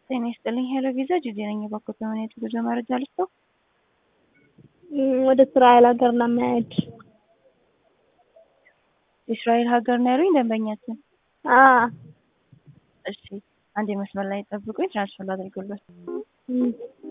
ጤና ይስጥልኝ ሄሎ ቪዛ ጂጂ ነኝ። እባክዎ በምን አይነት የጉዞ መረጃ ልስጥዎ? ወደ እስራኤል ሀገር ለመሄድ እስራኤል ሀገር ነው ያሉኝ ደንበኛችን? አዎ እሺ አንድ መስመር ላይ ጠብቁኝ፣ ትራንስፈር ላድርግልዎት። እም።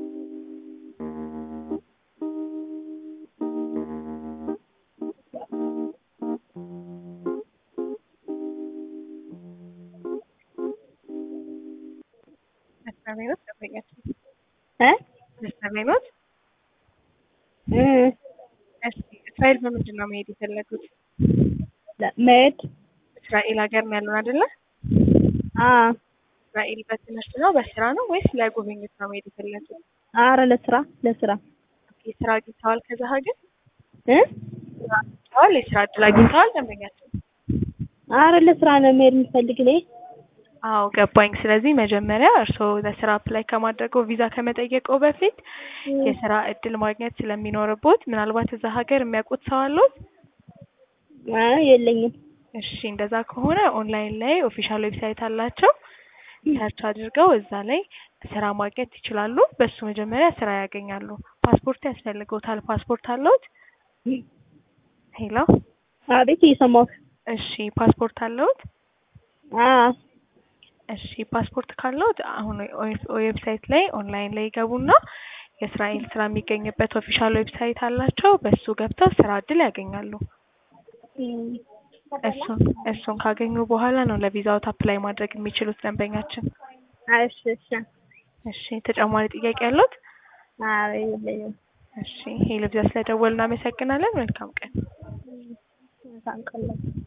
መስመር ላይ ኖት ደንበኛችን? እ መስመር ላይ ኖት? እ እሺ እስራኤል በምንድን ነው መሄድ የፈለጉት? መሄድ እስራኤል ሀገር ነው ያሉን አይደለ? አዎ እስራኤል በትምህርት ነው በስራ ነው ወይስ ለጉብኝት ነው መሄድ የፈለጉት? ኧረ ለስራ ለስራ ኦኬ ስራ አግኝተዋል ከዛ ሀገር? እ ስራ አግኝተዋል የስራ እድል አግኝተዋል ደንበኛችን? ኧረ ለስራ ነው መሄድ የምፈልግ እኔ። አዎ ገባኝ። ስለዚህ መጀመሪያ እርስዎ ለስራ አፕላይ ከማድረገው ቪዛ ከመጠየቀው በፊት የስራ እድል ማግኘት ስለሚኖርቦት ምናልባት እዛ ሀገር የሚያውቁት ሰው አለዎት? አይ የለኝም። እሺ እንደዛ ከሆነ ኦንላይን ላይ ኦፊሻል ዌብሳይት አላቸው። ሰርች አድርገው እዛ ላይ ስራ ማግኘት ይችላሉ። በሱ መጀመሪያ ስራ ያገኛሉ። ፓስፖርት ያስፈልገውታል። ፓስፖርት አለዎት? ሄሎ አቤት እየሰማሁህ። እሺ ፓስፖርት አለዎት? አዎ እሺ ፓስፖርት ካለዎት አሁን ዌብሳይት ላይ ኦንላይን ላይ ይገቡና የእስራኤል ስራ የሚገኝበት ኦፊሻል ዌብሳይት አላቸው። በሱ ገብተው ስራ እድል ያገኛሉ። እም። እሱን እሱን ካገኙ በኋላ ነው ለቪዛዎት አፕላይ ማድረግ የሚችሉት ደንበኛችን። እሺ እሺ እሺ ተጨማሪ ጥያቄ አለዎት? ኧረ የለኝም። እሺ ሄሎ ቪዛ ስለደወሉ እናመሰግናለን። መልካም ቀን። መልካም ቀን